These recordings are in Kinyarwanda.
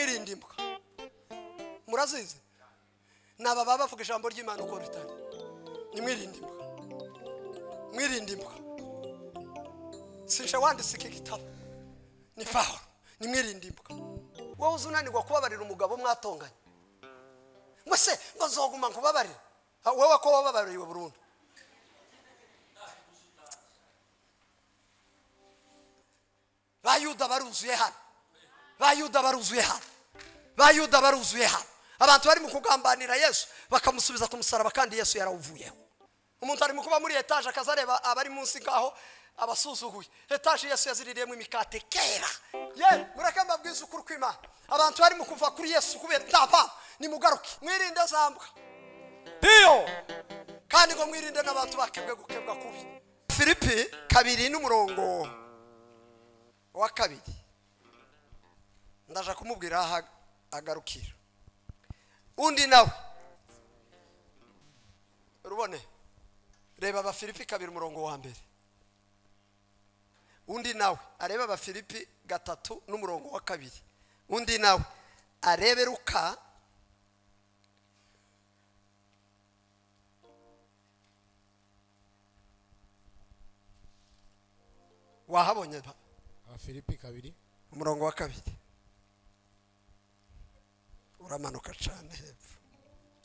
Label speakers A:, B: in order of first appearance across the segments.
A: ndimbuka murazizi ni aba baba bavuga ijambo ry'imana uko ritari ni mwirindimbwa mwirindimbwa sinje wanditse iki gitabo ni pawulo ni mwirindimbwa wowe uzi unanirwa kubabarira umugabo mwatonganye ngo se ngo zoguma nkubabarire Ha, wowe ko wababariwe burundu bayuda baruzuye hano bayuda baruzuye hano bayuda baruzuye hano abantu bari mu kugambanira yesu bakamusubiza ku musaraba kandi yesu yarawuvuyeho umuntu ari mu kuba muri etaje akaza areba abari munsi ngaho abasuzuguye etaje yesu yaziririyemo imikate kera ye mureke mbabwize ukuri kw'imana abantu bari mu kuva kuri yesu kubera ntapfa nimugaruke mwirinde zambwa
B: ndiyo
A: kandi ngo mwirinde n'abantu bakebwe gukebwa kubi filipi kabiri n'umurongo wa kabiri ndaje kumubwira aho ag- agarukira undi nawe rubone reba abafilipi kabiri umurongo wa mbere undi nawe arebe abafilipi gatatu n'umurongo wa kabiri undi nawe arebe ruka wahabonye ba-
B: abafilipi kabiri
A: umurongo wa kabiri uramanuka cyane hepfo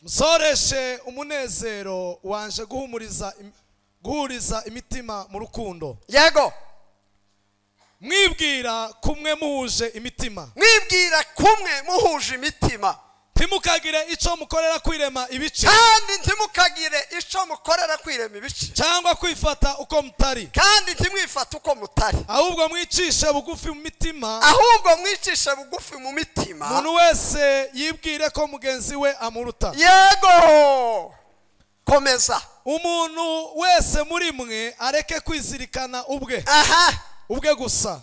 B: musoreshe umunezero wanje guhumuriza im- guhuriza imitima mu rukundo
A: yego
B: mwibwira kumwe muhuje imitima
A: mwibwira kumwe muhuje imitima
B: ntimukagire icyo mukorera kwirema ibice
A: kandi ntimukagire icyo mukorera kwirema ibice
B: cyangwa kwifata uko mutari
A: kandi ntimwifate uko mutari
B: ahubwo mwicishe bugufi mu mitima
A: ahubwo mwicishe bugufi mu mitima
B: umuntu wese yibwire ko mugenzi we amuruta
A: yego komeza
B: umuntu wese muri mwe areke kwizirikana ubwe
A: aha
B: ubwe gusa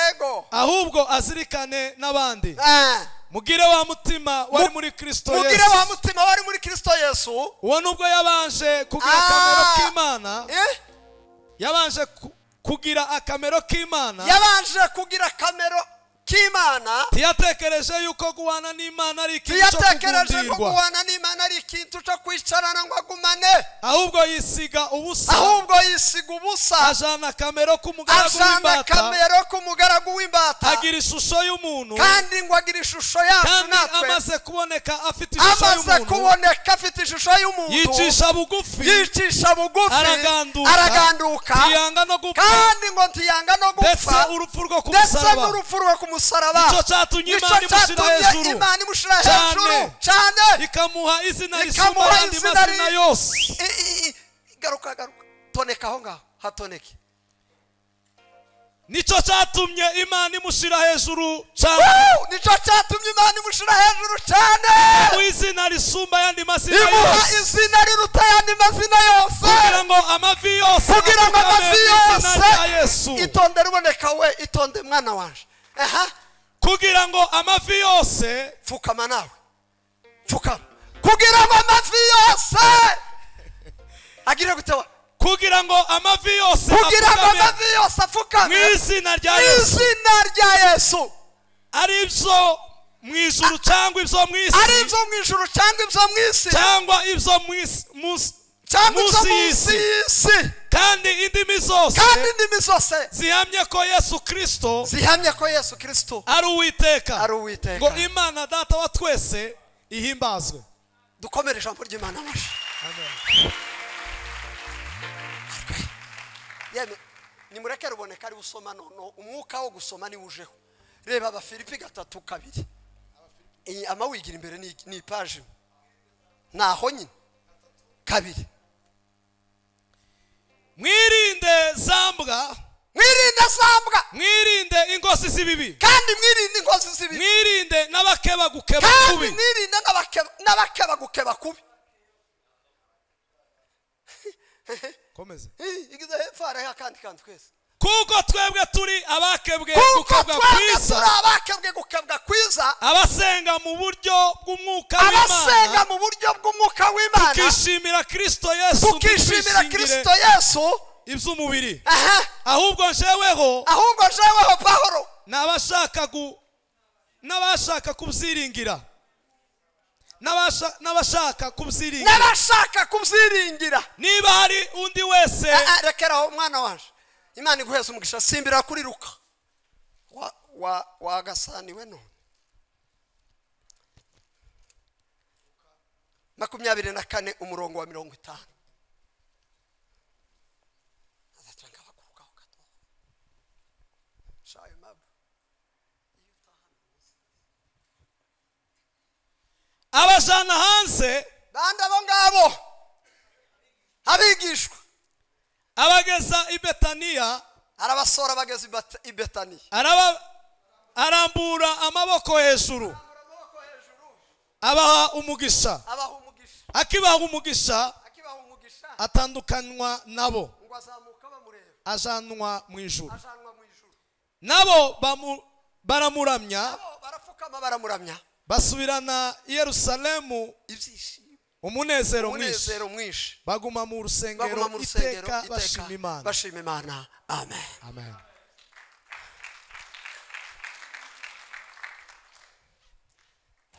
A: yego
B: ahubwo azirikane n'abandi
A: Ah.
B: mugire wa mutima wari
A: Mu-
B: muri kristo
A: mugire
B: yesu
A: wa mutima wari muri kirisito yesu
B: uwo nubwo yabanje kugira
A: Ah.
B: akamero k'imana
A: eh?
B: yabanje ku- kugira akamero k'imana
A: yabanje kugira kamero k'imana
B: ntiyatekereje yuko guhana n'imana ari ikintu cyo
A: tuyatekereje ko
B: kugundirwa
A: guhana n'imana ari ikintu cyo kwicarana ngo agumane
B: ahubwo yisiga ubusa
A: ahubwo yisiga ubusa
B: ajana akamero k'umugaragu
A: ajana
B: w'imbata
A: akamero k'umugaragu w'imbata
B: agira ishusho y'umuntu
A: kandi ngo agira ishusho yacu
B: kandi
A: natwe
B: amaze kuboneka afite ishusho
A: amaze
B: y'umuntu
A: kuboneka afite ishusho y'umuntu
B: yicisha bugufi
A: yicisha bugufi
B: Araganduka.
A: araganduka
B: ntiyanga no gupfa
A: kandi ngo ntiyanga no
B: ndetse
A: gupfa
B: urupfu rwo ku
A: ndetse
B: musaraba
A: n'urupfu rwo ku musaraba
B: nicyo cyatumye
A: nicyo
B: imana imushyira
A: cyatumye
B: hejuru
A: imana imushyira
B: Cyane.
A: hejuru cyane
B: ikamuha izina risumba
A: Ikamuha
B: ayandi
A: izina
B: mazina
A: ri-
B: yose
A: I- i- i- garuka garuka toneka aho ngaho hatoneke
B: nicyo cyatumye imana imushyira hejuru cyane
A: Woo! nicyo cyatumye imana imushyira hejuru cyane
B: mu izina risumba ayandi mazina
A: imuha
B: yose
A: izina riruta ayandi mazina yose
B: kugira ngo amavi yose
A: kugira ngo amazi
B: apfukame mu izina rya yesu
A: yose itonde riboneka we itonde mwana waje aha
B: kugira ngo amavi yose
A: pfukama nawe pfukama kugira ngo amavi yose agire gute we
B: kugira ngo amavi yose
A: kugira ngo
B: apfukame
A: amavi yose
B: mu
A: apfukame
B: izina rya
A: mu
B: yesu
A: izina rya yesu
B: ari ibyo mu ijuru cyangwa ibyo mu
A: ari
B: isi
A: ibyo mu ijuru cyangwa ibyo mu isi
B: cyangwa ibyo mu isi- mu isi-
A: cyangwa ibyo munsi
B: munsi y'isi.
A: y'isi
B: kandi indimi zose
A: kandi indimi zose
B: zihamye ko yesu kirisito
A: zihamya ko yesu kirisito
B: ari
A: ari
B: uwiteka ngo
A: uwiteka
B: imana data wa twese ihimbazwe
A: dukomere ijambo ry'imana amashyi yemwe nimureke ruboneka ari usoma noneho umwuka wo gusoma niwe ujeho reba abafilipi gatatu kabiri iyi amawigira imbere ni- ni ipaji imwe. naho nyine kabiri
B: mwirinde zambwa
A: mwirinde sambwa
B: mwirinde ingozi z'ibibi
A: kandi mwirinde inkozi z'ibibi
B: mwirinde n'abakeba gukeba
A: kandi
B: kubi
A: mwirinde n'abakeba- n'abakeba gukeba kubi
B: Komeza.
A: igize hepfo hariho akandi kantu twese
B: kuko twebwe turi abakebwe
A: kuko
B: gukebwa
A: twebwe turi
B: kwiza
A: abakebwe gukebwa kwiza
B: abasenga mu buryo bw'umwuka
A: abasenga
B: w'imana
A: mu buryo bw'umwuka w'imana
B: tukishimira kirisito yesu
A: tukishimira
B: ntitwishingire
A: kirisito yesu
B: iby'umubiri
A: aha
B: ahubwo njeweho
A: ahubwo jeweho pahoro
B: ni abashaka gu- n'abashaka kubyiringira N'abasha- n'abashaka kubyiringira
A: n'abashaka kubyiringira
B: niba hari undi wese
A: Eh, eh, rekeraho mwana wanjye imana iguheze umugisha simbira kuri ruka Wa- wa- wagasaniwe none makumyabiri na kane umurongo wa mirongo itanu Azatanga abakurukaho gato. Shayo mabu.
B: abajana hanze
A: bande abo ngabo abigishwa
B: abageza i betaniya
A: arabasora bageze i Bata- i betaniya
B: araba arambura amaboko hejuru abaha umugisha
A: abaha umugisha
B: akibaha umugisha
A: akibaha umugisha
B: atandukanywa nabo
A: ngo azamuka bamureba
B: ajanwa mu ijuru
A: ajanwa mu ijuru
B: nabo bamu- baramuramya
A: Nabo barapfukama baramuramya
B: basubirana i yerusalemu
A: ibyishimo
B: umunezero mwinshi
A: umunezero mwinshi
B: baguma
A: baguma
B: mu
A: mu
B: rusengero
A: rusengero
B: iteka
A: iteka
B: bashima imana
A: bashima imana amen
B: amen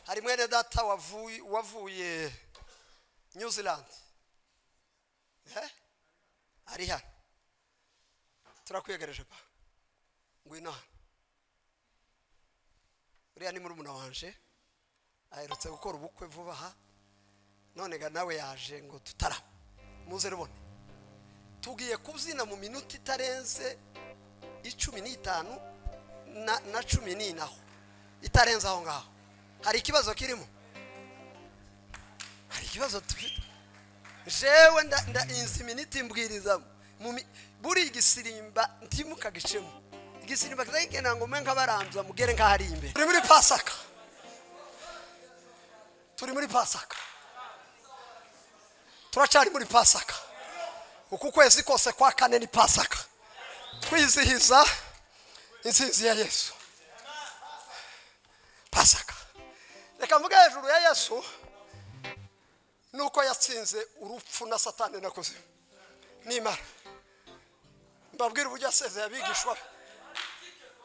A: hari mwene data wavuye wavuye new zealand Eh? ari hano turakwiyegereje pa ngwino hano uriya ni murumuna wanje aherutse gukora ubukwe vuba aha none ga nawe yaje ngo tutaraba muze rubone tugiye kubyina mu minota itarenze icumi n'itanu na, na cumi n'inaho itarenze aho ngaho hari ikibazo kirimo hari ikibazo dufite jewe nda, nda inzi miniti mbwirizamo mu mi- buri igisirimba ntimukagicemo igisirimba kitagikenda ngo mwe nk'abarambya mugere nk'ahari imbere turi muri pasaka turi muri pasaka turacari muri pasaka uku kwezi kose kwa kane ni pasaka kwizihiza insinzi ya yesu pasaka reka mvuge hejuru ya yesu nuko yatsinze urupfu na satani na kuzimu nimara mbabwire uburyo yasezeye abigishwa be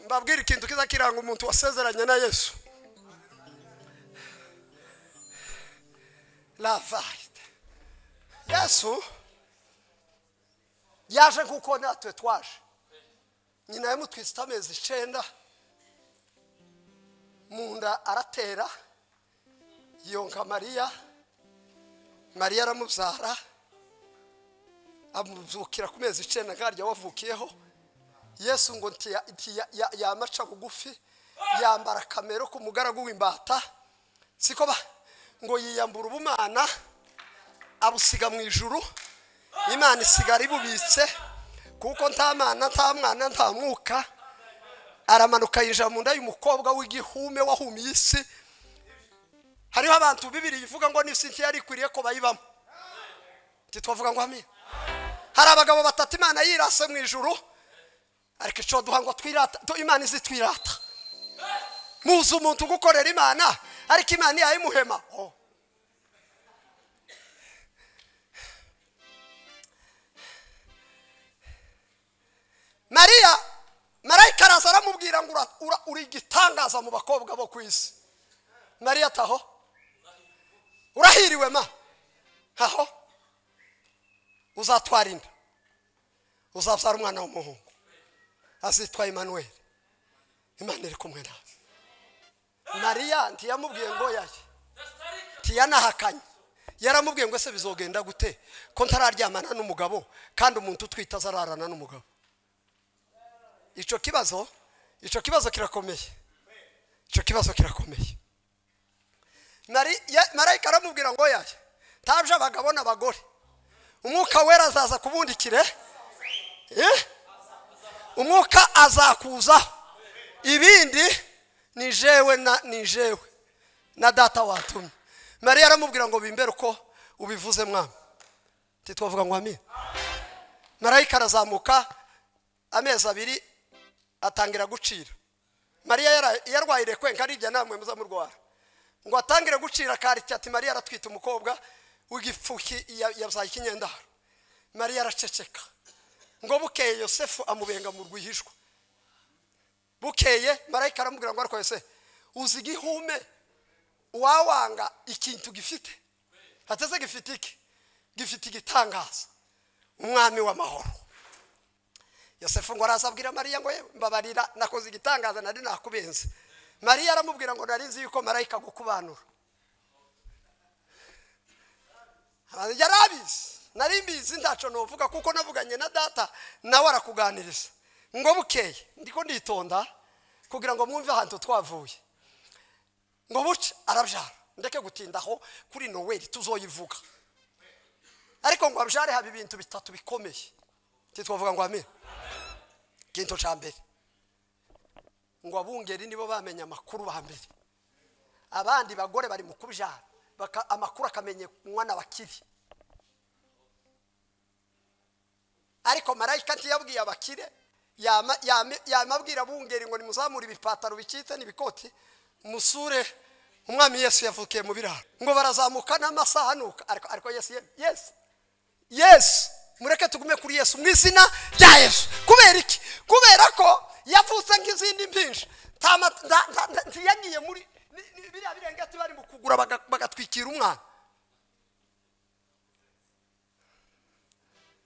A: mbabwire ikintu kiza kiranga umuntu wasezeranye na yesu lavayite yesu yaje nk'uko natwe twaje nyina yamutwisite amezi icenda mu nda aratera yonka mariya mariya aramubyara amubyukira ku mezi icenda nkarya wavukiyeho yesu ngo nti ya- nti ya- ya- yamaca bugufi yambara kamero ku mugaragu w'imbata siko ba ngo yiyambura ubumana abusiga mu ijuru imana isigara ibubitse kuko nta mana nta mwana nta mwuka aramanuka yinjira mu nda y'umukobwa w'igihume wahumiye isi hariho abantu bibiri ivuga ngo n'isi nshya yari ikwiriye ko bayibamo ntitwavuga ngo amina hari abagabo batatu imana yirase mu ijuru ariko icyo duha ngo twirata tu- imana izi twirata muzi umuntu ugukorera imana ariko imana yayimuhema oh. mariya marayika araza aramubwira ngo ura- ura- uri igitangaza mu bakobwa bo ku isi mariya taho urahiriwe ma aho uzatwara inda uzabyara umwana w'umuhungu azitwa Emmanuel imana iri kumwe nawe mariya ntiyamubwiye ngo yaye ntiyanahakanye yaramubwiye ngo ese bizogenda gute ko ntararyamana n'umugabo kandi umuntu utwite azararana n'umugabo icyo kibazo icyo kibazo kirakomeye icyo kibazo kirakomeye Mari- ya- marayika aramubwira ngo yaye ntabyo abagabo n'abagore umwuka wera azaza kubundikire Eh? umwuka azakuzaho ibindi ni jewe na ni jewe na data watumye mariya aramubwira ngo bimbere uko ubivuze mwami ntitwavuga ngo amina marayika arazamuka amezi abiri atangira gucira mariya yara- yarwaye irekwenka arirya namwe muzamurwara ngo atangire gucira akariti ati mariya aratwite umukobwa w'igifuki ya- yabyaye ikinyendaro mariya araceceka ngo bukeye yosefu amubenga mu rwihishwa bukeye marayika aramubwira ngo ariko yose uzi igihume uwawanga ikintu gifite ateze gifite iki gifite igitangaza umwami w'amahoro yosefu ngo araza abwira mariya ngo yewe mbabarira nakoze igitangaza nari nakubenze mariya aramubwira ngo nari nzi yuko marayika agukubanura yari abizi nari mbizi ntacu nuvuga kuko navuganye na data nawe arakuganiriza ngo bukeye ndiko nditonda kugira ngo mwumve ahantu twavuye ngo buce arabyara ndeke gutindaho kuri noweli tuzoyivuga ariko ngo abyare haba ibintu bitatu bikomeye titwavuga ngo amire ikintu cya mbere ngo abungeri nibo bamenye amakuru ba mbere abandi bagore bari mu kubyara baka- amakuru akamenyekwa n'abakiri ariko marayika ntiyabwiye abakire yama- yame- yamabwira abungeri ngo nimuzamure ibipataro bicitse n'ibikoti musure umwami yesu yavukiye mu biraro ngo barazamuka n'amasaha nuka ariko ariko yesu ye- yesu yesu mureke tugume kuri yesu mu izina rya yesu kubera iki kubera ko yavutse nk'izindi mpinja nta ma- nta- nta- nta- ntiyagiye muri ni- ni- biriya birengeti bari mu kugura baga- bagatwikira umwana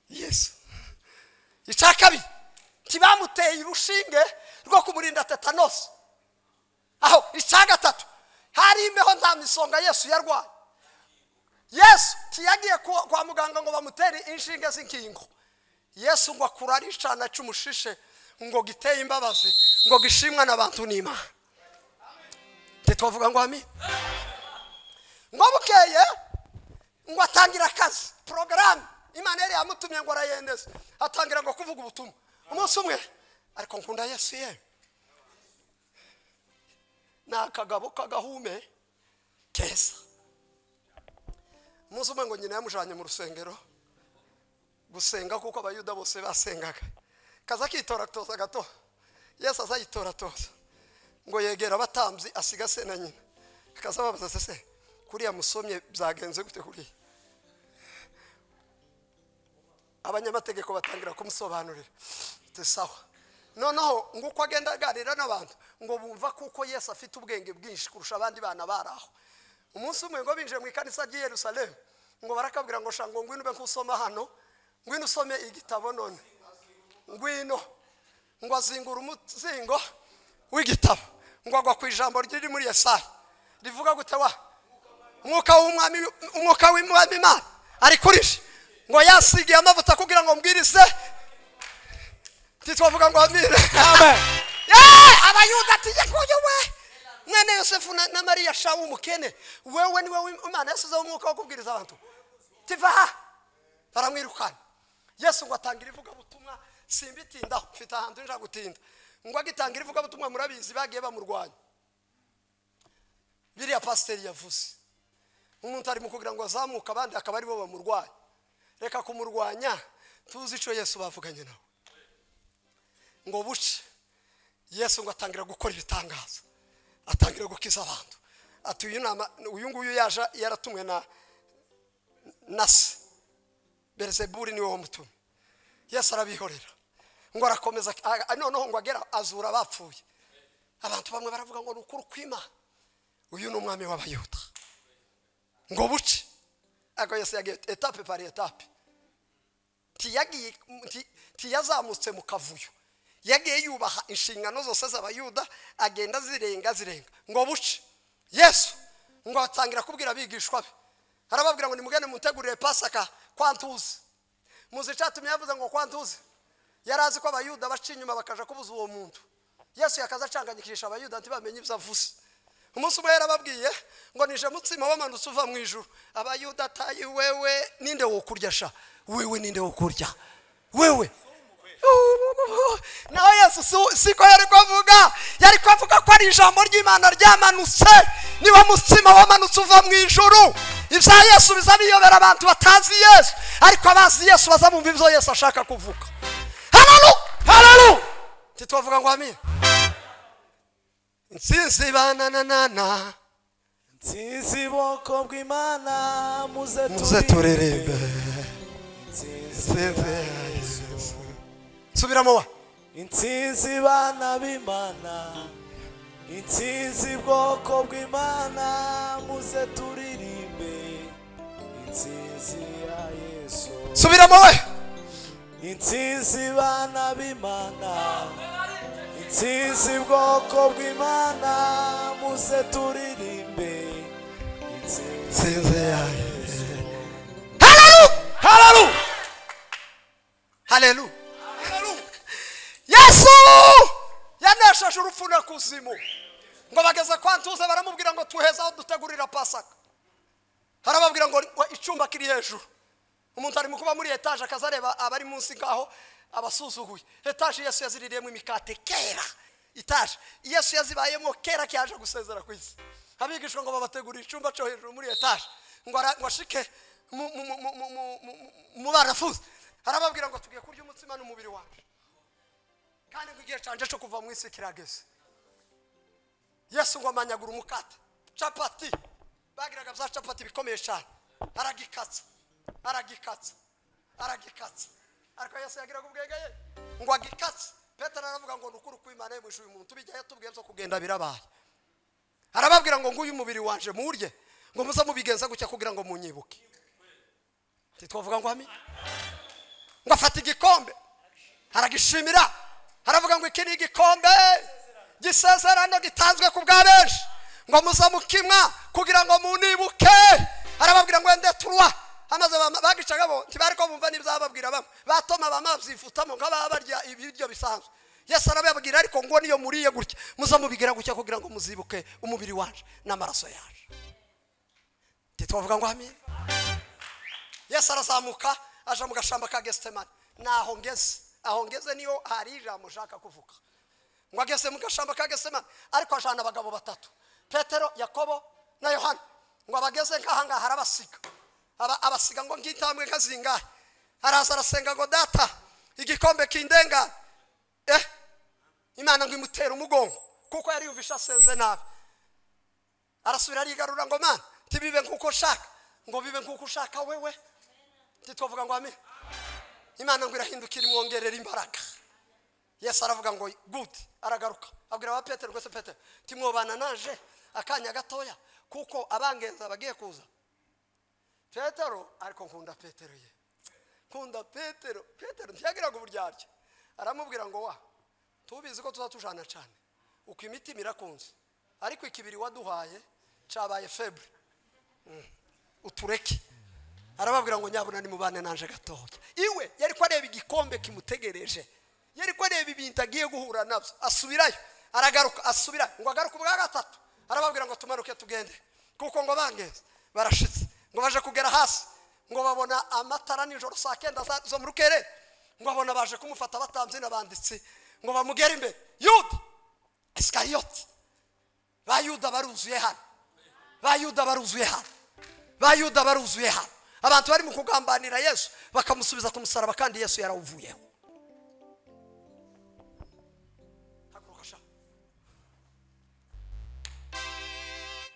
A: yesu icya kabiri ntibamuteye urushinge rwo kumurinda tetanosi aho icya gatatu hari imbeho nta misonga yesu yarwaye yesu ntiyagiye ku- kwa muganga ngo bamutere inshinge z'inkingo yesu ngo akura ari icana cy'umushishe ngo giteye imbabazi ngo gishimwa n'abantu n'imana ntitwavuga ngo ami ngo bukeye ngo atangira akazi porogaramu imana yari yamutumye ngo arayendeze atangira ngo kuvuga ubutumwa umunsi umwe ariko nkunda yesu yewe ni akagabo k'agahume keza umunsi umwe ngo nyina yamujanye mu rusengero gusenga kuko abayuda bose basengaga kaza akitoratoza gato yesu aza yitoratoza ngo yegera abatambyi asiga se na nyina akaza ababaza se se kuriya musomye byagenze gute kuriya abanyamategeko batangira kumusobanurira ati sawa noneho ngo uko agenda aganira n'abantu ngo bumva kuko yesu afite ubwenge bwinshi kurusha abandi bana bari aho umunsi umwe ngo binjiye mu ikanisa ry'i yerusalemu ngo barakabwira ngo shanga ngo ngwino ube nk'usoma hano ngwino usome igitabo none ngwino ngo azingura umuzingo w'igitabo ngo agwa ku ijambo riri muri yesaya rivuga gute wa umwuka w'umwami umwuka w'umwami imana ari kuri she ngo yasigiye amavuta kugira ngo mbwirize ntitwavuga ngo amire
B: Amen.
A: Eh, abayuda ati yakuye we mwene yosefu na, na mariya sha w'umukene wewe niwe w'im- imana yasizeho umwuka wo kubwiriza abantu tiva aha baramwirukana yesu ngo atangira ivugabutumwa simbitindaho mfite ahantu nja gutinda ngo agitangira ivugabutumwa murabizi bagiye bamurwanya biriya pasiteri yavuze umuntu arimo kugira ngo azamuke abandi akaba aribo bamurwanya reka kumurwanya tuzi icyo yesu bavuganye nawe ngo buce yesu ngo atangira gukora ibitangaza atangira gukiza abantu ati uyu nama uyu nguyu yaje yaratumwe na na se berizeburi niwe wamutumye yesu arabihorera ngo arakomeza a- a- noneho ngo agera azura abapfuye abantu bamwe baravuga ngo ni ukuri kw'imana uyu ni umwami w'abayuda ngo buce ariko yesu yagiye etape pari etape ntiyagiye nti- ntiyazamutse mu kavuyo yagiye yubaha inshingano zose z'abayuda agenda zirenga zirenga ngo buce yesu ngo atangira kubwira abigishwa be arababwira ngo nimugende mutegurire pasaka kwantuzi muzi icyatumye yavuze ngo kwantuzi yari azi ko abayuda baca inyuma bakaja kubuza uwo muntu yesu yakaza acanganyikisha abayuda ntibamenye ibyo avuze umunsi umwe yarababwiye ngo nije mutsima wamanutse uva mu ijuru abayuda atayi wewe ninde wo kurya sha wewe ninde wo kurya wewe nawe yesu si- siko yari kuvuga yari kuvuga ko ari ijambo ry'imana ryamanutse niwo mutsima wamanutse uva mu ijuru ibya yesu biza biyobera abantu batazi yesu ariko abazi yesu bazabumva ibyo yesu ashaka kuvuga hararu hararu ntitwavuga ngo amina insinzi bananana
B: nsinzi bwoko bw'imana muze
A: muze turirimbe insinzi ya Yesu. subiramo wa
B: insinzi bana b'imana
C: intsinzi bwoko bw'imana muze turirimbe intsinzi ya yesu
A: subiramo we
C: intsinzi bana b'imana intsinzi bwoko bw'imana muze turirimbe intsinzi ya yesu
A: haleluya haleluya yesu yanesheje urupfu n'ikuzimu ngo bageze kwa ntuze baramubwira ngo tuheze aho dutegurira pasaka harababwira ngo wa- icyumba kiri hejuru umuntu ari mu kuba muri etaje akaza areba abari munsi ngaho abasuzuguye etaje yesu yaziririyemo imikate kera etaje yesu yazibayemo kera cyaje gusezera ku isi abigishwa ngo babategurire icyumba cyo hejuru muri etaje ngo ara- ngo ashike mu- mu- mu- mu- mu- mu- mu barafuzi arababwira ngo tugiye kurya umutsima n'umubiri wacu kandi ngo igihe canje cyo kuva mu isi kirageze yesu ngo amanyagura umukate capati bagiraga bya capati bikomeye cyane aragikatsa aragikatsa aragikatsa ariko yesu yagiraga ubwenge ye ngo agikatse petero aravuga ngo ni ukuri kw'imana ye mwishuye umuntu tubijya yatubwiye byo kugenda birabaye arababwira ngo nguyu umubiri wanje murye ngo muze mubigenza gutya kugira ngo munyibuke titwavuga ngo ami ngo afata igikombe aragishimira aravuga ngo iki ni igikombe gisezerano gitanzwe ku bwa benshi ngo muza mukinywa kugira ngo munibuke arababwira ngo wende turwa amaze bama- bagicaga bo ntibari ko bumva n'ibyo bababwira bamwe batoma bamavzifutamo nk'ababa barya ibiryo bisanzwe yesu arababwira ariko ngo niyo muriye gutya muza mubigira gutya kugira ngo muzibuke umubiri waje n'amaraso yaje ntitwavuga ngo amin yesu arazamuka aja mu gashamba ka gesitemani naho ngeze aho ngeze niyo hari ijambo ushaka kuvuga ngo ageze mu gashamba ka gesitemani ariko ajana abagabo batatu petero yakobo na yohana ngo abageze nk'aha ngaha arabasiga Aba- abasiga ngo ngitambwe nka zingahe araza arasenga ngo data igikombe kindengane eh imana ngo imutere umugongo kuko yari yumvishe asenze nabi arasubira arigarura ngo mana ntibibe nk'uko nshaka ngo bibe nk'uko ushaka wewe ntitwavuga ngo amen imana ngo irahindukira imwongerera imbaraga yesu aravuga ngo good aragaruka abwira ba petero rwose petero timwobana naje akanya gatoya kuko abangenza bagiye kuza petero ariko nkunda petero ye nkunda petero petero ntiyagiraga uburyarya aramubwira ngo wa tubizi ko tuzatujana cyane uko imitima irakunze ariko ikibiri waduhaye cyabaye febure utureke arababwira ngo nyabuna nimubane nanje gatoya iwe yari ko areba igikombe kimutegereje yari ko areba ibintu agiye guhura nabyo asubirayo aragaruka asubira ngo agaruke ubwa gatatu arababwira ngo tumanuke tugende kuko ngo bangeze barashitse ngo baje kugera hasi ngo babona amatara nijoro saa kenda za- zo mu rukere ngo babona baje kumufata batambye n'abanditsi ngo bamugere imbere yuda esikariyoti ba yuda baruzuye hano ba yuda baruzuye hano ba yuda baruzuye hano abantu bari mu kugambanira yesu bakamusubiza ku musaraba kandi yesu yarawuvuyeho Haguruka sha.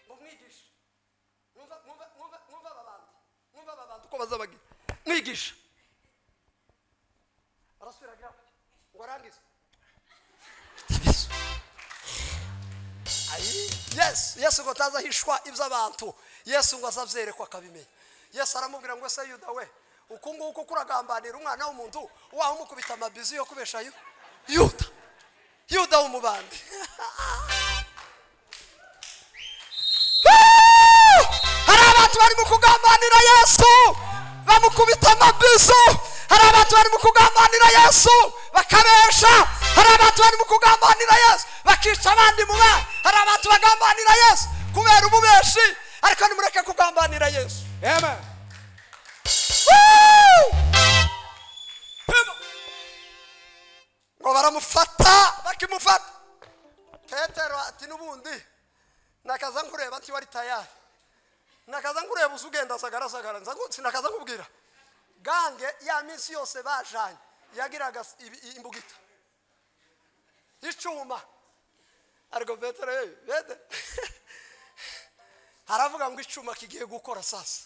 A: Ngo mwigishe. Mwumva- mwumva- mwumva- mwumva aba bantu. Mwumva aba bantu uko bazabagira. mwigisha arasubira agira ati, ngo arangize Tabiso. Ayi, yesu yesu ngo atazahishwa iby'abantu yesu ngo azabyerekwa akabimenya yesu aramubwira ngo se yuda we uku nguku kuragambanira umwana w'umuntu wawe umukubita amabizi yo kubesha yu yuda yuda w'umubandi hari abantu barimo kugambanira yesu bamukubita amabizo hari abantu barimo kugambanira yesu bakabesha hari abantu barimo kugambanira yesu bakica abandi mu bana hari abantu bagambanira yesu kubera ububeshi ariko nimureke kugambanira yesu
B: Amen.
A: Woo! ngo baramufata bakimufata petero ati n'ubundi nakaza nkureba nti wari tayari nakaza nkureba uza ugenda asagarasagara sinakaza nkubwira gange ya minsi yose bajanye yagiraga ibi- i- imbugita icuma ariko petero hey, Petero. aravuga ngo icuma kigiye gukora sasa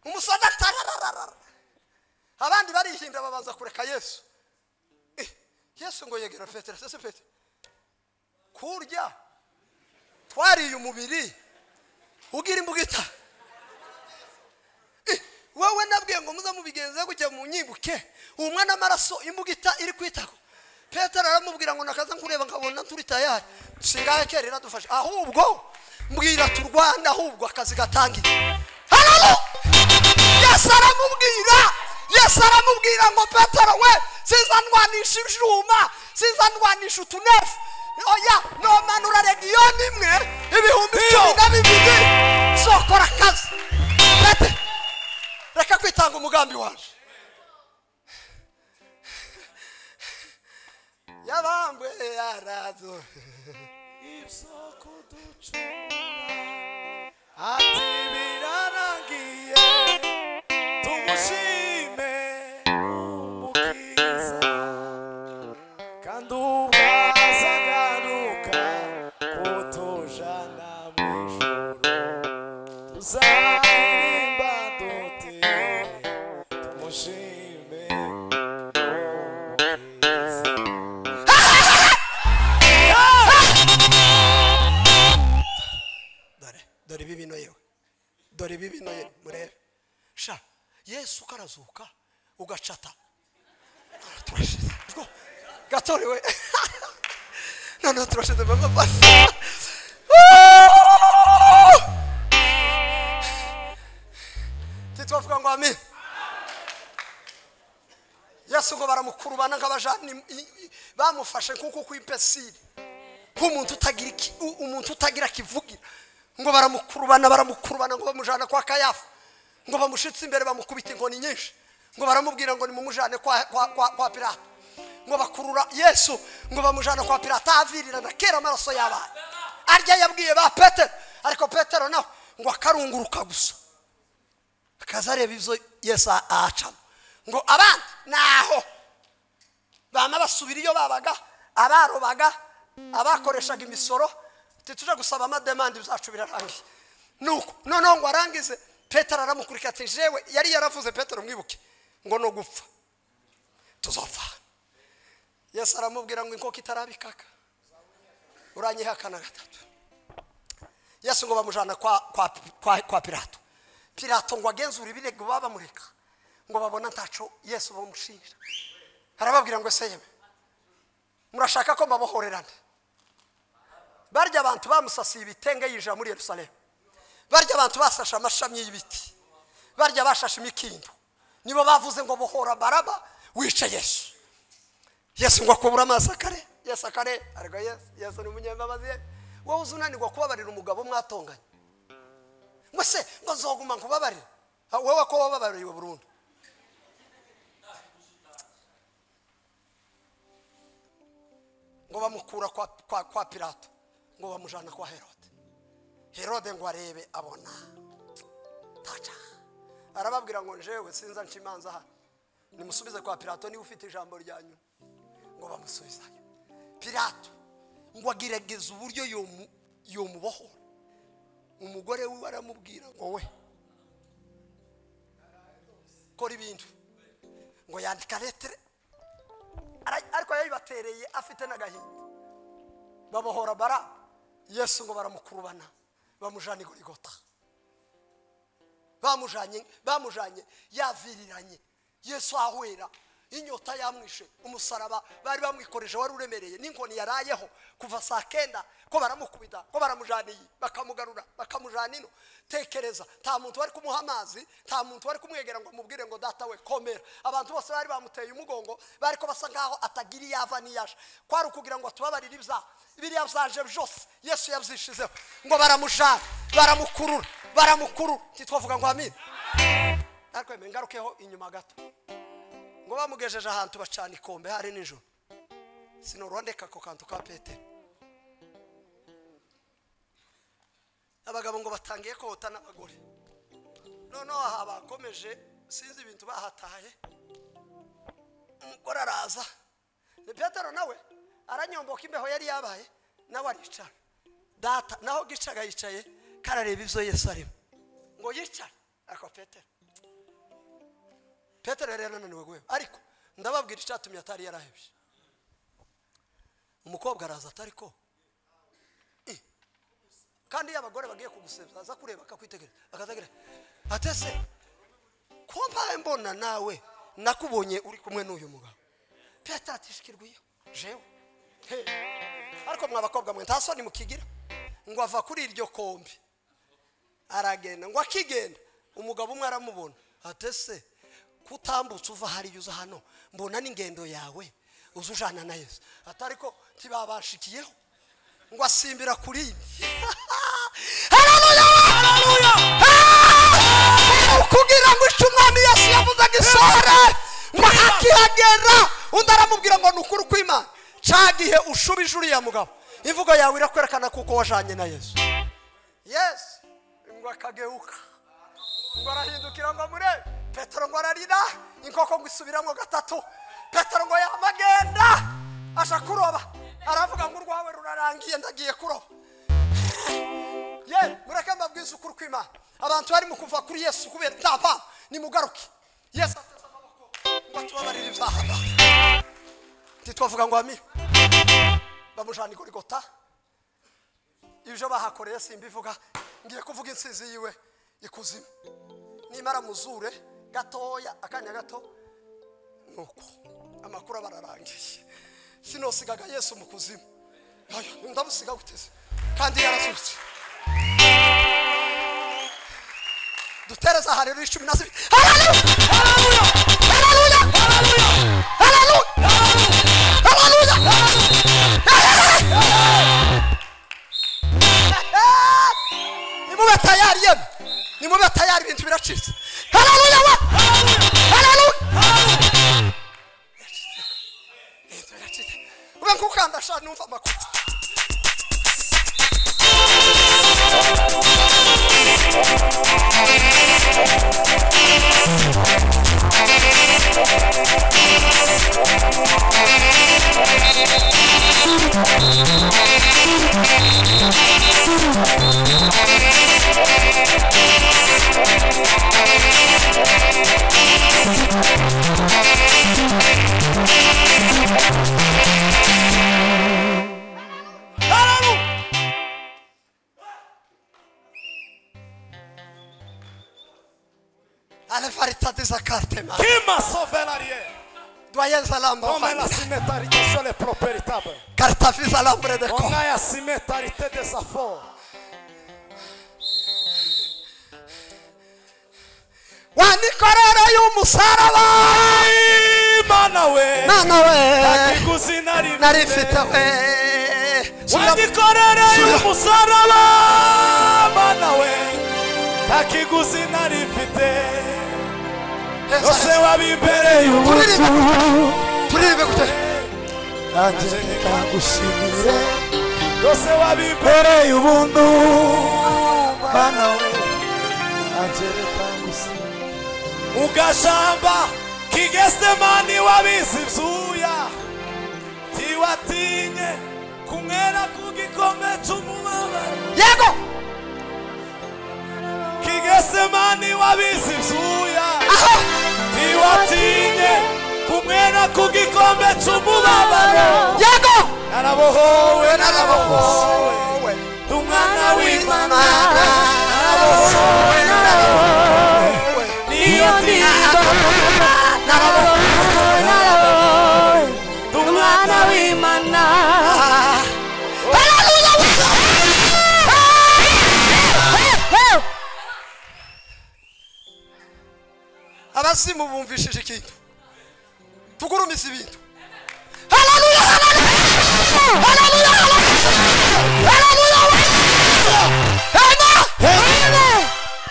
A: umusada tarararara abandi barihinda babanza kureka yesu yesu ngo yegera petero ese petero kurya twariye umubiri ugira imbugita Eh, wowe nabwiye ngo muze mubigenze gutya mu nyibuke uwo mwana amaraso imbugita iri kwitako petero aramubwira ngo nakaza nkureba nkabona turi tayari singahe kera iradufashe ahubwo mbwira turwana ahubwo akazi gatangiye Hallelujah! yesu aramubwira yesu aramubwira ngo petero we sinzandwanisha ibyuma sinzandwanisha utunefu oya nomanura regiyoni imwe ibihumbi cumi na bibiri sokora akazi Pete, reka kwitanga umugambi waje yabambwe yarazo
C: ibisoko ducura ati birarangiye tumushime umukiza kandi ubwazagaruka kutujana mu ijuru tuzaririmba duti tumushime umukiza
A: dore dore ibi bino yewe dore ibi bino yewe murebe sha yesu ukarazuka ugacata turashize Go, gatorewe noneho turashize papa titwavuga ngo amin yesu ngo baramukurubana nk'abajani bamufashe nk'uko kw'impesire nk'umuntu utagira iki u- umuntu utagira kivugira ngo baramukurubana baramukurubana ngo bamujana kwa kayafa ngo bamushitse imbere bamukubita inkoni nyinshi ngo baramubwira ngo nimumujane kwa kwa kwa, kwa pirata ngo bakurura yesu ngo bamujana kwa pirata ahavirira na kera amaraso y'abana arya yabwiye ba petero ariko petero nawe ngo akarunguruka gusa akaza areba ibyo yesu ahacamo ngo abandi naho bama basubira iyo babaga abarobaga abakoreshaga imisoro tituje gusaba amademande byacu birarangiye nuko noneho ngo arangize petero aramukurikira ati jewe yari yaravuze petero mwibuke ngo no gupfa tuzopfa yesu aramubwira ngo inkoko itarabikaka uranyihakana gatatu yesu ngo bamujana kwa, kwa, kwa, kwa pilato pilato ngo agenzure ibirego baba bamureka ngo babone ntaco yesu bamushinja arababwira ngo ese yewe murashaka ko mbabohorerana barya abantu bamusasiye ibitenge yinjira muri yerusalemu barya abantu basashe amashami y'ibiti barya bashashe imikindo nibo bavuze ngo bohora baraba wice yesu yesu ngo akubura amazi akare yesu akare ariko yesu yesu ni umunyambabazi ye wowe uzi unanirwa kubabarira umugabo mwatonganye ngo se ngo nzoguma nkubabarire Ah, wowe ko wababariwe burundu ngo bamukura kwa, kwa, kwa pilato ngo bamujana kwa herode herode ngo arebe abona taca arababwira ngo njewe sinza nca imanza hano nimusubize kwa pilato niba ufite ijambo ryanyu ngo bamusubizayo pilato ngo agerageza uburyo yomu- yomubohora umugore wiwe aramubwira ngo we kora ibintu ngo yandika letere Ara- ariko yayibatereye afite n'agahinda babohora bara yesu ngo baramukurubana bamujana igorigota bamujanye bamujanye yaviriranye yesu ahwera inyota yamwishe umusaraba bari bamwikoreje wari uremereye n'inkoni yarayeho kuva saa kenda ko baramukubita ko baramujaniye bakamugarura bakamujana ino tekereza nta muntu wari kumuha amazi nta muntu wari kumwegera ngo amubwire ngo data we komera abantu bose bari bamuteye umugongo bari ko basa nkaho atagira iyo ava n'iyo aje kwari ukugira ngo tubabarire ibyaha biriya byaje byose yesu yabyishizeho ngo baramujana baramukurura baramukurura titwavuga ngo amine ariko yemwe ngarukeho inyuma gato ngo bamugejeje ahantu bacana ikombe hari nijoro sinorondeka ako kantu ka petero abagabo ngo batangiye kohota n'abagore noneho aha bakomeje sinzi ibintu bahataye umugore araza ni petero nawe aranyomboka imbeho yari yabaye nawe aricara data naho gicaga yicaye karareba ibyo yesu arimo ngo yicare ariko petero petero yari yananiwe guheba ariko ndababwira icyatumye atari yarahebye umukobwa araza atari ko Eh. kandi iyo abagore bagiye kugusebya aza kureba akakwitegereza akazagira atese ko mpaye mbona nawe nakubonye uri kumwe n'uyu mugabo petero atishikirwiyo jewe He. ariko mwa bakobwa mwe nta soni mukigira ngo ava kuri iryo kombi aragenda ngo akigenda umugabo umwe aramubona atese kutambutse uva hariya uza hano mbona n'ingendo yawe uza ujana na yesu atari ko ntibabashikiyeho ngo asimbira kuri ibi hararuya hararuya kugira ngo ice umwami yesu yavuzaga isore ngo akihagera undi aramubwira ngo ni ukuri kw'imana ca gihe ushubije uriya mugabo imvugo yawe irakwerekana kuko wajanye na yesu yesu ngo akageuka ngo arahindukira ngo mure petero ngo ararira inkoko ngo isubiramo gatatu petero ngo yamagenda aja kuroba aravuga ngo urwawe rurarangiye ndagiye kuroba ye mureke mbabwize ukuri kw'imana abantu barimo kuva kuri yesu kubera nta mpamvu nimugaruke yesu ateze amaboko ngo atubabarire ibyaha ntitwavuga ngo amire bamujana igorigota ibyo bahakoreye simbivuga ngiye kuvuga insinzi yiwe ikuzimu nimara muzure gatoya akanya gato nuko amakuru aba ararangiye sinosigaga yesu mu kuzimu Ayo, ndamusiga guteze kandi yarazutse dutereza aha rero icumi na zibiri hararuya hararuya hararuya hararuya hararuya hararuya hararuya nimube tayari yemwe nimube tayari ibintu biracitse hararuya we hararuya ube nkukanda sha numva amakuru alefarita deza karte ma
B: Qui m'a sauvé l'arrière
A: doyen zalamba
B: On a la cimentarité les propriétables.
A: kartafi zalambre de
B: On
A: ko
B: a la cimentarité des affaires.
A: wanikorere y'umusaraba
B: Imana we
A: nana we
B: akiguzi nari
A: nari mfite we Subira-
B: wandikorera
A: Subira-
B: y'umusaraba Mana we akiguzi nari mfite
A: Yes,
B: yose
A: yes.
B: wabimbereye
A: Turirimbe
B: ubutu
A: kugira- turirimbe kugira-
B: nanjye nikagushimire yose wabimbereye ubuntu Mana we nanjye nikagushimire ugashamba kigesemani wabizi ibyuya ntiwatinye kumwera ku gikombe cy'umubabaro
A: yego
B: kigesemani wabizi ibyuya
A: aho
B: ntiwatinye kumwera ku gikombe cy'umubabaro
A: yego
B: narabohowe narabohowe
A: narabohowe
B: umwana w'imana
A: Imana narabohowe narabohowe
B: niyo ntiyo
A: narabohowe
B: umwana w'imana
A: Ah. Hallelujah, we love you. Ah. Ah. Ah. abazimu bumvishije ikintu tugurumize ibintu Hallelujah, hallelujah. Hallelujah, hallelujah. Hallelujah, we love you. Amen.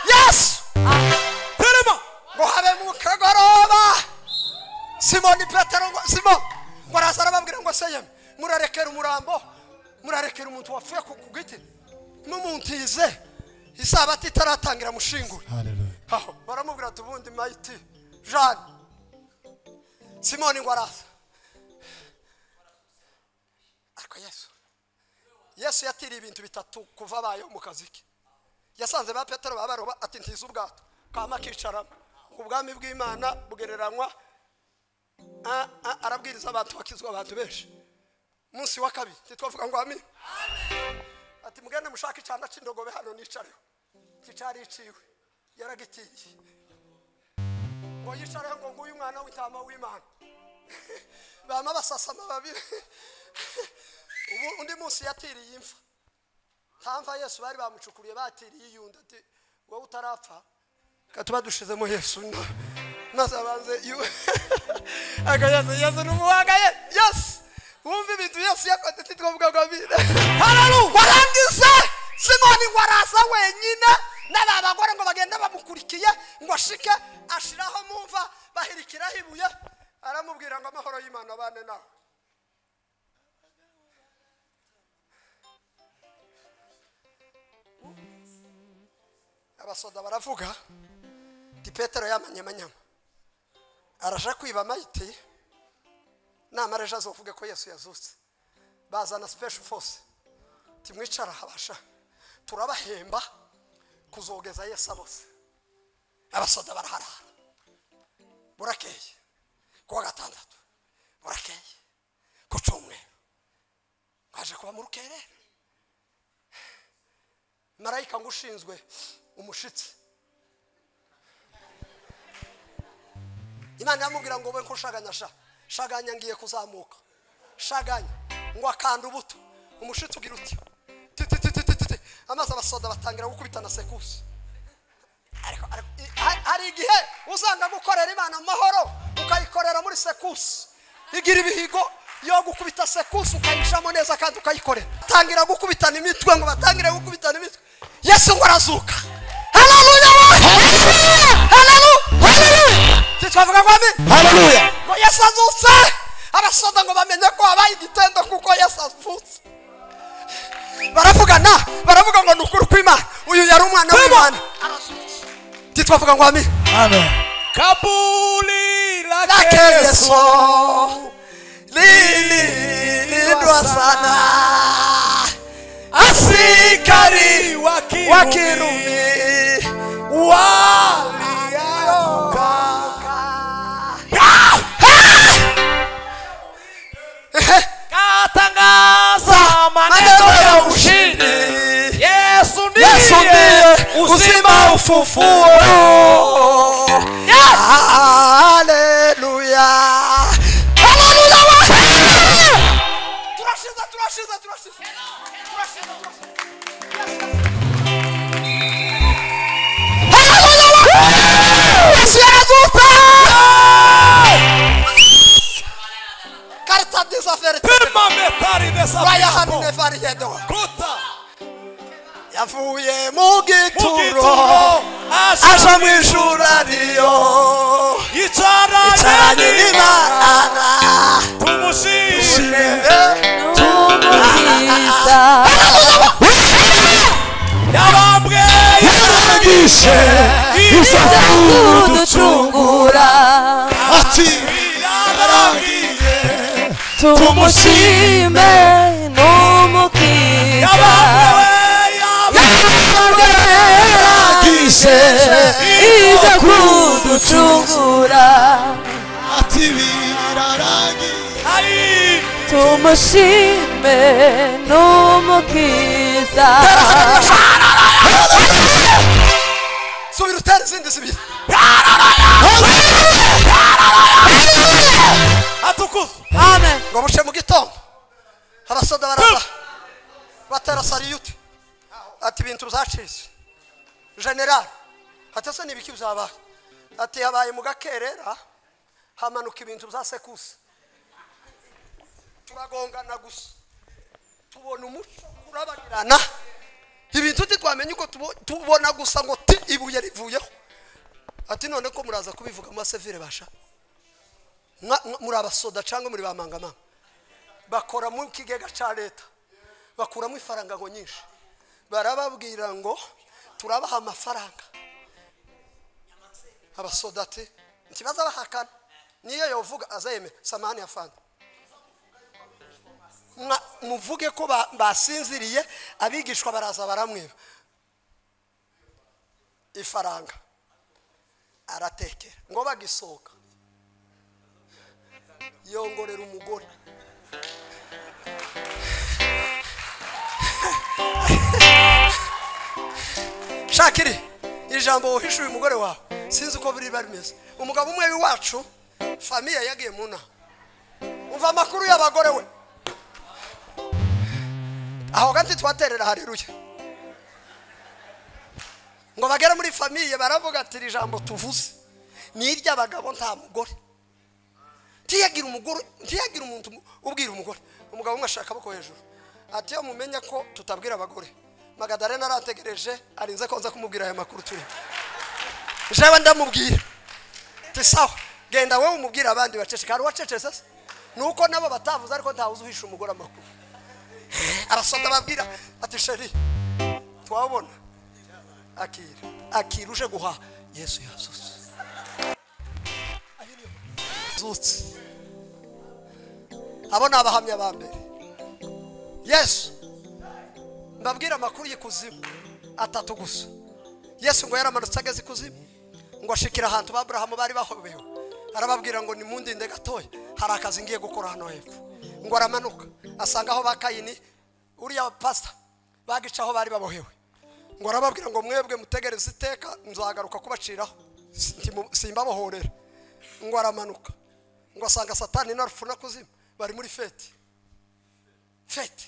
A: Yesu
B: turimo
A: ngo habe mu kagoroba simoni petero ngo simo ngo araza arababwira ngo se yemwe murarekera umurambo murarekera umuntu wapfuye ku ku giti n'umuntize isabati itaratangira mushingura aho baramubwira ati ubundi mayiti jane simoni ngo araza ariko yesu yesu yatiriye ibintu bitatu kuva abayeho mu kazi ke yasanze ba petero babaroba ati ntize ubwato kama kicaramo ubwami bw'imana bugereranywa Ah, ah, arabwiriza abantu bakizwa abantu benshi munsi wa kabiri ntitwavuga ngo amen ati mugende mushake icyana cy'indogobe hano nicareho kicari iciwe yaragitiye ngo yicareho ngo nguyu umwana w'intama w'imana bama basasa amababi ubu undi munsi yatiriye imfa ntamva yesu bari bamucukuriye batiriye iyundi ati wowe utarapfa reka tuba dushizemo yesu na- maze abanze iwe akayaza yesu ni umuhanga ye yesu wumva ibintu yesu yakoze titwavuga ngo amina hararu warangiza simoni ngo araza wenyine n'aba bagore ngo bagenda bamukurikiye ngo ashike ashiraho mumva bahirikiraho ibuye aramubwira ngo amahoro y'imana abane nawe abasoda baravuga ti petero yamanyamanyama araja kwiba mayiti namara ejo azovuge ko yesu yazutse bazana special force timwicara habasha turabahemba kuzogeza yesu bose abasoda baraharara burakeye kuwa gatandatu burakeye ku cyumweru baje kuba mu rukerera marayika ngo ushinzwe umushitsi imana yamubwira ngo wowe ko ushaganya sha shaganya ngiye kuzamuka shaganya ngo akanda ubuto umushitsi ugira uti titititititi amazi abasoda batangira gukubitana sekusi ariko ariko- i- ha- hari igihe uzanga gukorera imana amahoro ukayikorera muri sekusi igira ibihigo yo gukubita sekusi ukayishamo neza kandi ukayikorera batangira gukubitana imitwe ngo batangire gukubitana imitwe yesu ngo arazuka haleluya haleluya haleluya titwavuga ngo amen
D: Hallelujah.
A: ngo yesu azutse abasoda ngo bamenye ko habaye igitendo kuko yesu azutse baravugana baravuga ngo ni ukuri kw'imana uyu yari umwana w'imana arazutse titwavuga ngo amen
D: Amen.
B: kabuli
A: lake
B: lake yesu
A: yeso lilindwa sana asikari
B: wa
A: wa
B: kirumi
A: kirumi
B: waliyaoka katangaza maneno ya ushindi yesu ndiye
A: Yesu ndiye uzima ufufuo.
B: Yes!
A: Haleluya. Haleluya wa- Turashinze, turashinze, turashinze. Turashinze, turashinze. Haleluya wa- Yesu yarazutse. Karta disaferi.
B: pima metari dessa
A: Raya
B: bispo.
A: hanine variyedo.
B: kuta
A: yavuye mu gituro
B: mugituro
A: aje
B: asha
A: mu ijuru ariyo
B: yicaranye
A: caranye
B: n'imana
A: n'imana
B: tumushime
C: tumuziza
B: yabambwe
D: Yaragishe izaducungu
C: tuducungura
D: ati
B: yaragiye
C: tumushime n'umukiza
B: yabambwe yabambwe
D: yaragishe
C: iza kuducungura
D: ati biraragiye
B: ari
C: tumushime n'umukiza
A: subira utere izindi zibiri
B: atukuzwa
C: amen
A: ngo buce mu gitondo abasoda baraza batera sariyuti ati ibintu byacitse generali ati ese n'ibiki byabaye ati yabaye mu gakerera hamanuka ibintu bya sekuse turagongana gusa tubona umuco urabagirana ibintu ntitwamenye uko tubo- tubona gusa ngo ti ibuye rivuyeho ati none ko muraza kubivuga mu basivire basha Mwa- mwa- muri abasoda cyangwa muri bamangamama bakora mu kigega cya leta bakuramo ifaranga ngo nyinshi barababwira ngo turabaha amafaranga abasoda ati ntibaza bahakana niyo yovuga azayemera samani ya fanta Mwa- muvuge ko ba- basinziriye abigishwa baraza baramwiba ifaranga aratekera ngo bagisohoka yongorera umugore shaka iri iri jambo wahishuye umugore wawe sinzi uko biriba bimeze umugabo umwe w'iwacu famiye yagiye mu nama umva amakuru y'abagore we aho kandi twaterera hareruye ngo bagere muri famiye baravuga ati iri jambo tuvuze ni iry'abagabo nta mugore ntiyagira umugore ntiyagira umuntu ubwira umugore umugabo umwe ashaka akaboko hejuru ati iyo mumenya ko tutabwira abagore magadalena arategereje arinze ko nza kumubwira aya makuru turi jewe ndamubwira ati sawa genda wowe umubwira abandi baceceka hari uwacecetse se ni uko nabo batavuze ariko ntawuzi uhisha umugore amakuru arasonda ababwira ati sheri twabona akira akira uje guhaha yesu yazutse yazutse abo ni abahamya ba mbere yesu mbabwira amakuru y'ikuzimu atatu gusa yesu ngo yaramanutse ageze ikuzimu ngo ashikira ahantu ba aburahamu bari bahobewe arababwira ngo nimundinde gatoya hari akazi ngiye gukora hano hepfo ngo aramanuka asanga aho ba kayini uriya pasita bagicaho bari babohewe ngo arababwira ngo mwebwe mutegereze iteka nzagaruka kubaciraho Ntimu- simbabohorera ngo aramanuka ngo asanga satani na rufu na kuzimu bari muri feti feti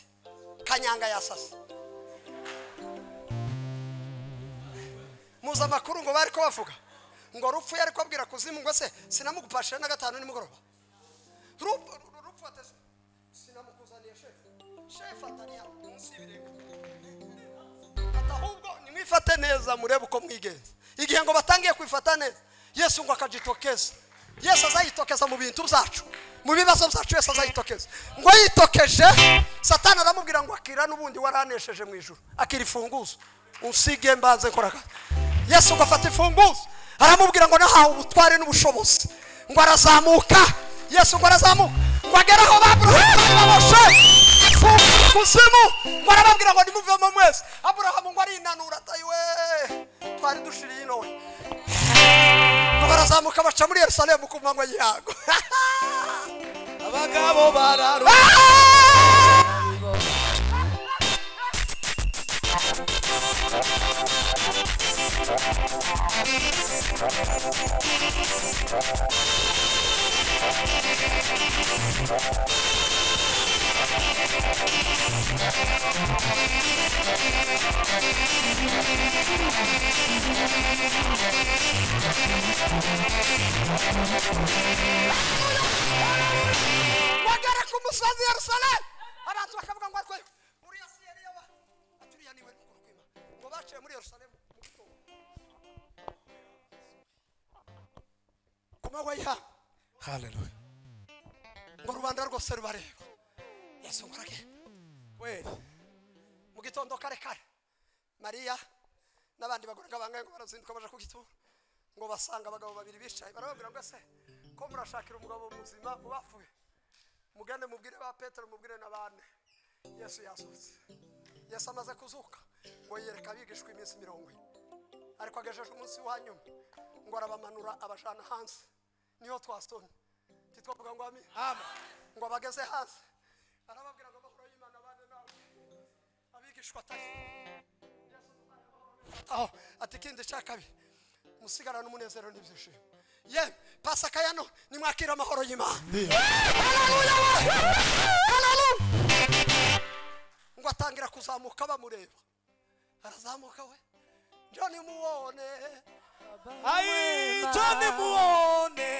A: kanyanga yasase muzi amakuru ngo bari ko bavuga ngo rupfu yari kubabwira kuzimu ngo se sinamugupashira na gatanu nimugoroba rupfu rupfu atese sinamukuzaniye shefu shefu atariya munsi y'ibirenge ati ahubwo nimwifate neza murebe uko mwigenza igihe ngo batangiye kwifata neza yesu ngo akagitokeza yesu azayitokeza mu bintu byacu mu bibazo byacu yesu azayitokeza ngo yitokeje satani aramubwira ngo akira n'ubundi waranesheje mu ijuru akira ifunguzo unsige mbanze nkora akazi yesu ngo afata ifunguzo aramubwira ngo nahawe ubutware n'ubushobozi ngo arazamuka yesu ngo arazamuka ngo agere aho baburahamu bari baboshe kuzimu ngo arababwira ngo nimuvemo mwese aburahamu ngo arinanura ati we twari dushiriye ino we ngo barazamuka baca muri yerusalemu ku manywa y'ihango
B: abagabo bararuka
A: bagere ku musozi yerusalemu abantu bakavuga ngo arwe uriya si yari yaba ati uriya niwe ni urukwima ngo baciye muri yerusalemu mu gitondo. ku manywa y'ihango
B: haleluya
A: ngo rubanda rwose rubareba yesu ngo aragenda
B: wera
A: mu gitondo kare kare mariya n'abandi bagore ngo bangahe ngo barazinduka baje kugitura ngo basanga abagabo babiri bicaye barababwira ngo ese ko murashakira umugabo muzima ubapfuye mugende mubwire ba petero mubwire na bane yesu yazutse yesu amaze kuzuka ngo yereka abigishwa iminsi mirongo ine ariko agejeje umunsi wa nyuma ngo arabamanura abajana hanze niho twasomye titwavuga ngo ami ngo abageze hanze arababwira ngo amahoro y'imana bane nawe abigishwa atari aho ati ikindi cya kabiri musigarane umunezero n'ibyishimo ye pasaka ya none nimwakira amahoro y'imana Haleluya we! Haleluya! ngo atangira kuzamuka bamureba arazamuka we john muwone
B: ayi joni muone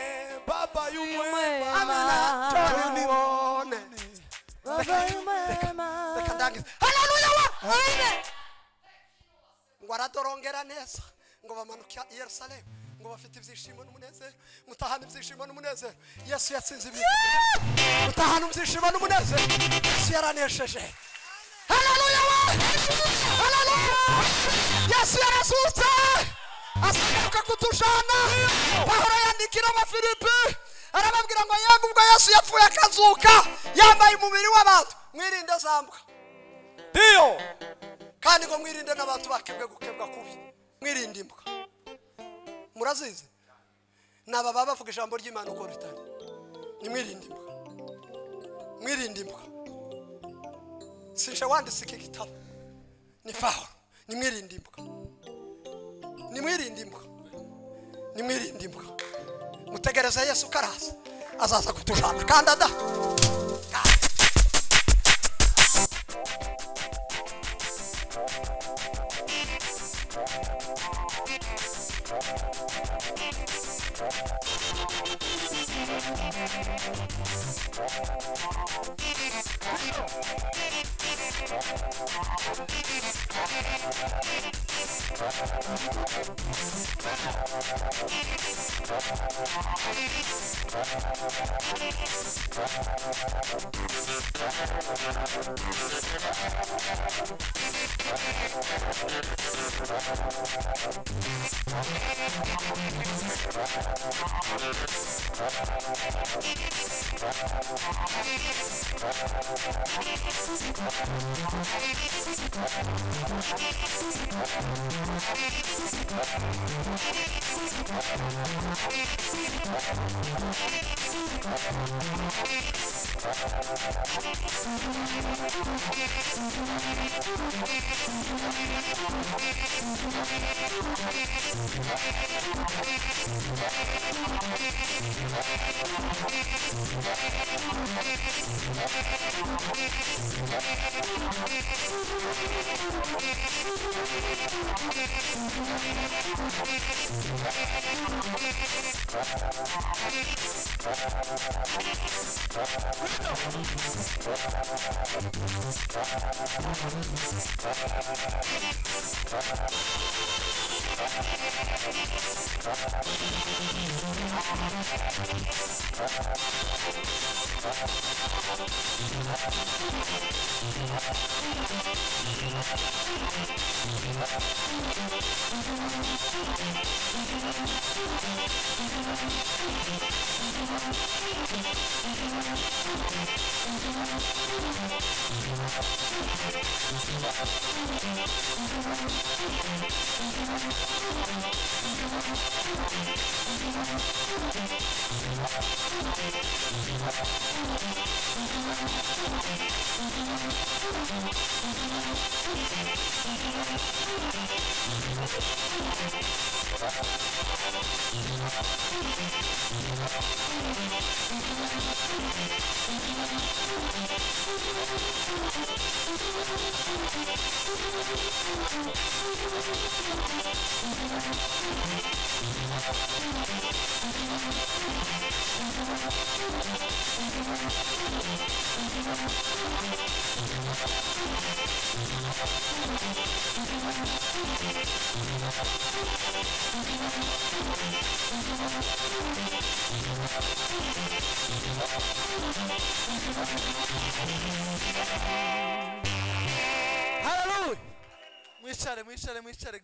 B: baba y'umwema
A: john muwone reka ndangize haleluya we ngo aradorongera neza ngo bamanuka i yerusalemu ngo bafite ibyishimo n'umunezero mutahana ibyishimo n'umunezero yesu yatsinze ibintu mutahana ibyishimo n'umunezero yesu yaranesheje haleluya we haleluya yesu yarazutse azagaruka kutujana pahoro yandikira abafilipi arababwira ngo yego ubwo yesu yapfuye akazuka yambaye umubiri w'abantu mwirinde zambwa
B: ndiyo
A: kandi ngo mwirinde n'abantu bakebwe gukebwa kubi mwirinde imbwa murazizi ni aba baba bavuga ijambo ry'imana uko ritari nimwirinde imbwa mwirinde imbwa sinje wanditse iki gitabo ni pawulo nimwirinde imbuga nimwirinde imbuga nimwirinde imbuga mutegereze yesu ko araza azaza kutujana kandi ada
E: mwicare mwicare mwicare mwicare